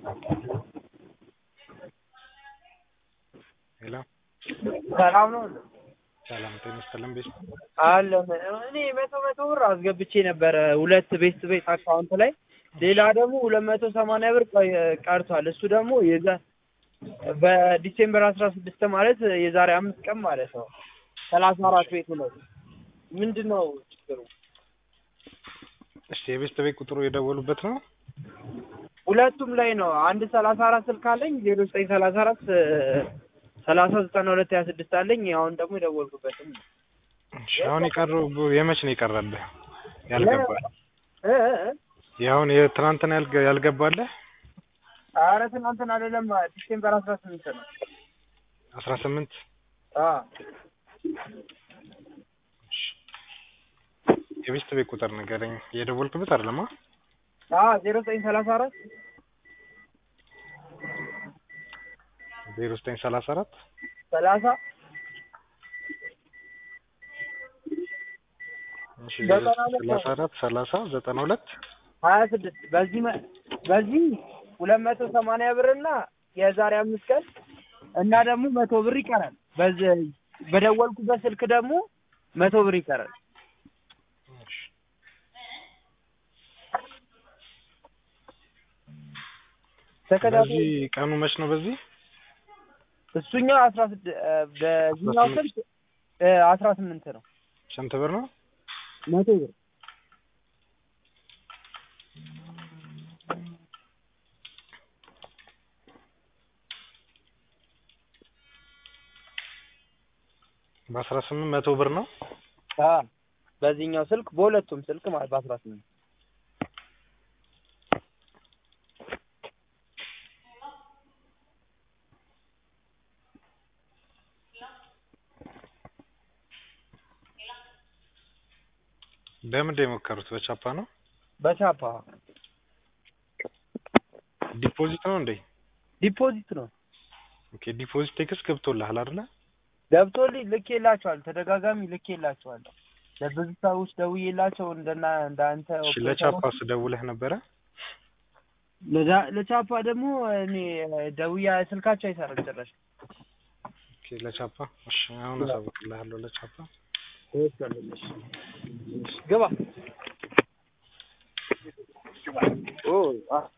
ሄሎ ሰላም ነው ሰላም ጤና ይስጥልን ቤት አለ እኔ መቶ መቶ ብር አስገብቼ ነበረ ሁለት ቤት ቤት አካውንት ላይ ሌላ ደግሞ ሁለት መቶ ሰማንያ ብር ቆይ- ቀርቷል እሱ ደግሞ የዛ በዲሴምበር አስራ ስድስት ማለት የዛሬ አምስት ቀን ማለት ነው ሰላሳ አራት ቤቱ ነው ምንድን ነው ችግሩ እሺ የቤት ቤት ቁጥሩ የደወሉበት ነው ሁለቱም ላይ ነው አንድ ሰላሳ አራት ስልክ አለኝ ዜሮ ዘጠኝ ሰላሳ አራት ሰላሳ ዘጠና ሁለት ሀያ ስድስት አለኝ አሁን ደግሞ የደወልኩበትም ነው እሺ አሁን የቀረው የመች ነው የቀረብህ ያልገባ እ እ እ የአሁን የትናንትና ያልገ- ያልገባለህ ኧረ ትናንትና አይደለም ዲሴምበር አስራ ስምንት ነው አስራ ስምንት አ የቤት ቤት ቁጥር ንገረኝ የደወልክበት አይደለማ አ ዜሮ ዘጠኝ ሰላሳ አራት ዜሮ ዘጠኝ ሰላሳ አራት ሰላሳ እሺ ዘጠና ሁለት ሰላሳ አራት ሰላሳ ዘጠና ሁለት ሀያ ስድስት በዚህ መ- በዚህ ሁለት መቶ ሰማንያ ብር እና የዛሬ አምስት ቀን እና ደግሞ መቶ ብር ይቀራል። በዚህ በደወልኩበት ስልክ ደግሞ መቶ ብር ይቀራል። ተከታታይ በዚህ ቀኑ መች ነው በዚህ እሱኛው አስራ ስድስት በዚህኛው አስራ ስልክ እ አስራ ስምንት ነው ስንት ብር ነው መቶ ብር በአስራ ስምንት መቶ ብር ነው አ በዚህኛው ስልክ በሁለቱም ስልክ ማለት በአስራ ስምንት በምንድን የሞከሩት በቻፓ ነው በቻፓ ዲፖዚት ነው እንዴ ዲፖዚት ነው ኦኬ ዲፖዚት ቴክስት ገብቶልሃል አይደለ ገብቶልኝ ልኬላቸዋል። ተደጋጋሚ ልኬላቸዋለሁ። ለብዙ ሰዎች ደውዬላቸው እንደና እንዳንተ እሺ ለቻፓስ ደውለህ ነበረ ለዳ- ለቻፓ ደግሞ እኔ ደውያ ስልካቸው አይሰራም ጭራሽ። ኦኬ ለቻፓ እሺ አሁን አሳውቅልሃለሁ ለቻፓ ግባ ኦ አ